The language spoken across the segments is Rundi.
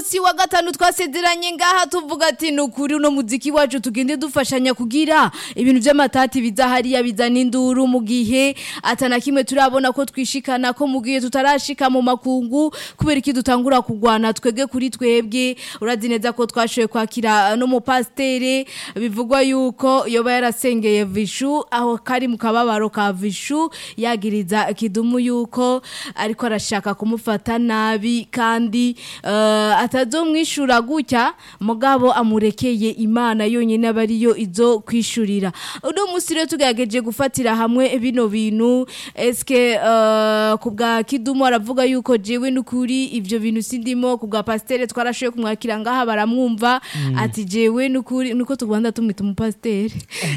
munsi wa gatanu twasezeranye ngaha tuvuga ati ni ukuri uno muziki wacu tugende dufashanya kugira ibintu by'amatati biza hariya bizana induru mu gihe atana kimwe turabona ko twishikana ko mu gihe tutarashika mu makungu kubera iki dutangura kugwana twege kuri twebwe urazi neza ko twashoboye kwakira no mu pastere bivugwa yuko yoba yarasengeye vishu aho kari mu kababaro ka vishu yagiriza kidumu yuko ariko arashaka kumufata nabi kandi uh, atazomwishura gutya mugabo amurekeye imana yonyine aba ariyo izo kwishurira uno munsi rero tugerageje gufatira hamwe bino bintu eske uh, ku bwa kidumu aravuga yuko jewe n'ukuri ivyo bintu sindimo ku bwa pastere twarashoboye kumwakira ngaha baramwumva ati jewe n'ukuri nuko tugwanda tumwita umupastere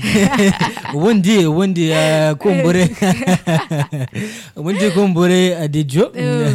ubundi ubundi eh, kumbure ubundi kumbure adijo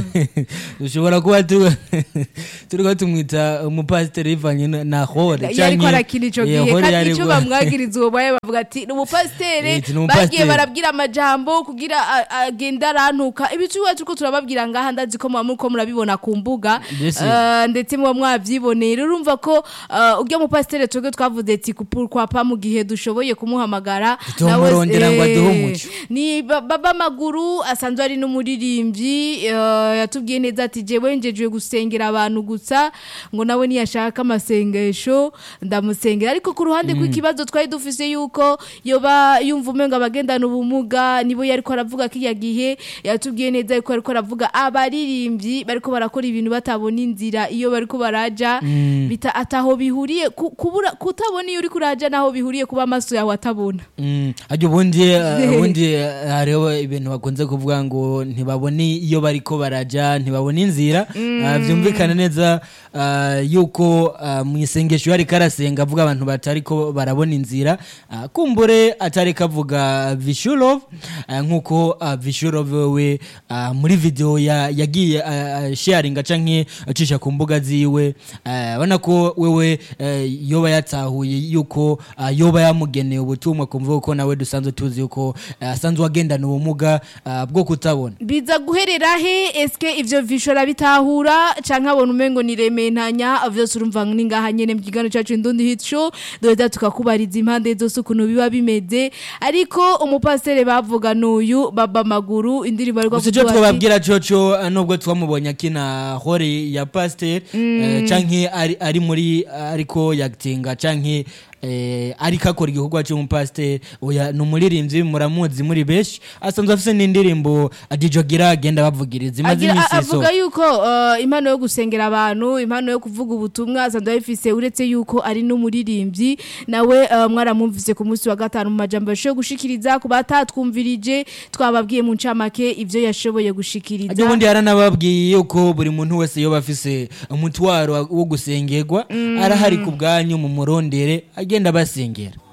dushobora kuba tu- turiko tumwita umupasiteri bivanye na- na hore yariko arakina ico gihe kandi ico yariko- bamwagiriza uwo baye bavuga ati ni umupastere Iti, ni umupasiteri." bagiye barabwira amajambo kugira a- agenda arantuka ibicuba turiko turababwira ngaha ndazi ko muba muriko murabibona ku mbuga Mbese. Eh, ndetse muba mwavyiboneye rero urumva ko eh, urya mupasiteri twebwe twavuze ati kupurkwapa mu gihe dushoboye kumuhamagara Tutamurondera nawe- ngo aduhe eh, umuco. ni ba- baba maguru asanzwe ari n'umuririmbyi eh, yatubwiye neza ati jewe njejwe gusengera abantu gusa ngo nawe niyashaka amasengesho ndamusengera ariko ku ruhande rw'ikibazo twari dufise yuko yoba yumva umenga abagendana ubumuga nibo yariko aravuga kiriya gihe yatubwiye neza yuko ariko aravuga abaririmbyi bariko barakora ibintu batabona inzira iyo bariko baraja bita ataho bihuriye ku- kubura kutabona iyo uriko uraja naho bihuriye kuba amaso yawe atabona Mm, ariko ubundi eh, ubundi eh, hariho ibintu bakunze kuvuga ngo ntibabone iyo bariko baraja ntibabone inzira Ah, vyumvikana neza ah, yuko ah, mu isengesho yariko arasenga avuga abantu batariko barabona inzira Ah, kumbure atariko avuga vishurov nk'uko ah, vishurov wewe ah, muri video ya- yagiye ah, ah, sharinga canke acisha ku mbuga ziwe ah, ubona ko wewe eh, yoba yatahuye yuko ah, yoba yamugeneye ubutumwa kumva ko nawe dusanzwe tuzi yuko ah, asanzwe agendana ubumuga ah, bwo kutabona biza guherera he eske ivyo vishora bitahura canke abona umengo nirementanya vyose urumva ni ngaha nyene mu kiganiro cacu indundi hit show doheza tukakubariza impande zose ukuntu biba bimeze ariko umupasiteri bavuga n'uyu baba maguru indirimbo ariko gusa ico twababwira coco ah, nubwo twamubonye akina hore ya pasteur eh, canke ari, ari muri ariko yagitinga canke eh, ariko akora igikorwa c'umupasiteri oya ni umuririmbyi muramuzi muri benshi asanzwe afise n'indirimbo adijogira agenda bavugiriza imaze Agira- imisi a- iso avuga yuko uh, impano yo gusengera abantu impano yo kuvuga ubutumwa asanzwe ayifise uretse yuko ari n'umuririmbyi nawe uh, mwaramwumvise ku munsi wa gatanu mu majambo yashoboye gushikiriza ku batatwumvirije twababwiye mu ncamake ivyo yashoboye gushikiriza Ajya ubundi yaranababwiye yuko buri muntu wese yoba afise umutwaro wo gusengerwa arahari ku bwanyu mu murondere agenda basengera